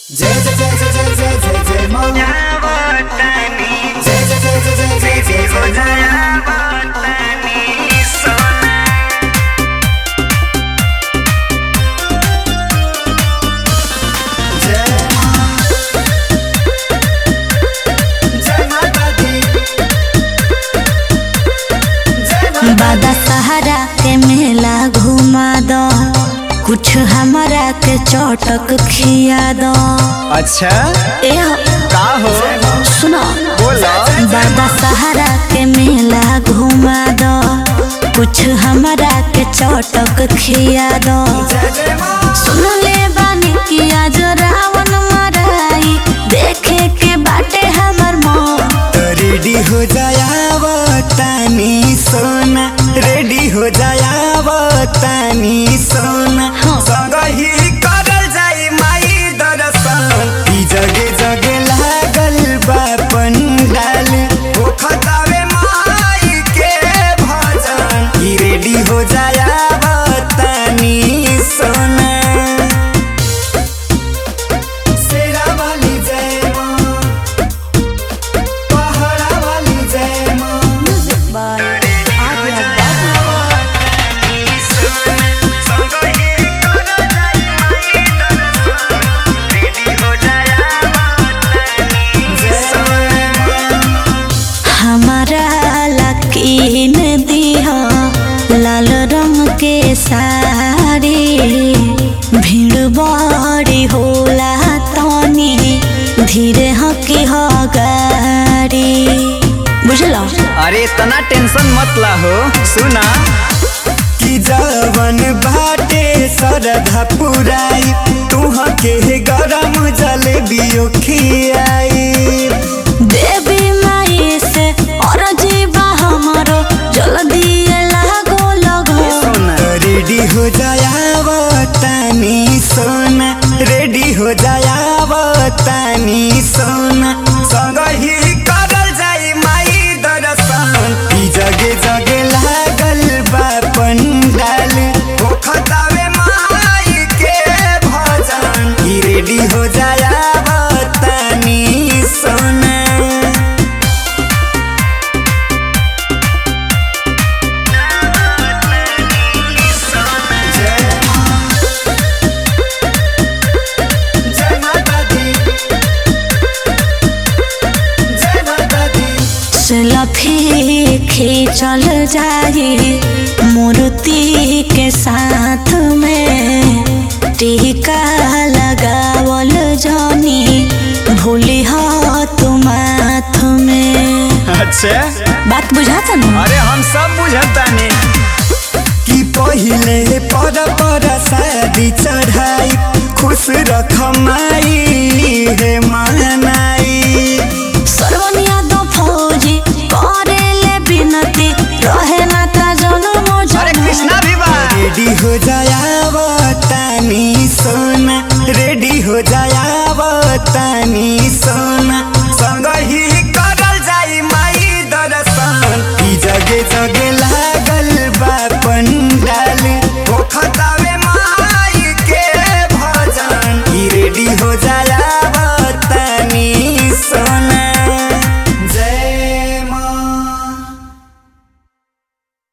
जय जय जय जय जय जय जय जय माँ जय जय जय जय जय जय जय जय माँ जय माँ जय माता दी जय माता बादा सहारा के मेला घुमा दो कुछ हमरा के चौटक खिया दो अच्छा ए का हो सुनो बोला बादा सहारा के मेला घुमा दो कुछ हमरा के चौटक खिया दो जय जय माँ सुन ले बानी कि आज रावण मराई देखे के बाटे हमर मन तो रेडी हो जाया तानी सोना रेडी हो जाया तानी सोना हाँ। संग ही करल जाई माई दर्शन ई जगे जगे लागल बा पंडाल ओ खतावे माई के भजन ई रेडी हो जाया तानी सोना शेरा वाली जय माँ पहाड़ा वाली जय माँ हमारा लकीन दिहा लाल रंग के साड़ी भीड़ बड़ी होला तनी धीरे हकी हो गाड़ी बुझलो अरे इतना टेंशन मत ला हो सुना कि जवन बाटे सरधा पुराई तुह के गरम जलेबियो खियाई देवी माई से और जीवा हमारो जल्दी लागो लगो सोना रेडी हो जाया तानी सोना रेडी हो जाया तानी सोना संग ही करल जाई माई दर्शन ई जगे जगे लागल बा पंडाल ओ खतावे माई के भजन ई रेडी हो जाया तानी सोना जय माँ जय माता दी जय माता दी सेल्फी खींचल जाई मूर्ति के साथ में टीका लगावल जनी भूली हो तुम माथ में अच्छा बात बुझाता ना अरे हम सब बुझतानी कि पहिले पर पर शादी चढ़ाई खुश रख माई हे मनाई सर्वनिया दो फौजी करे ले बिनती रहे ना ता जन्म अरे जन्म कृष्णा भी बा रेडी हो जाया तानी सोना रेडी हो जाया तानी सोना संग ही करल जाई माई दर्शन ई जगे जगे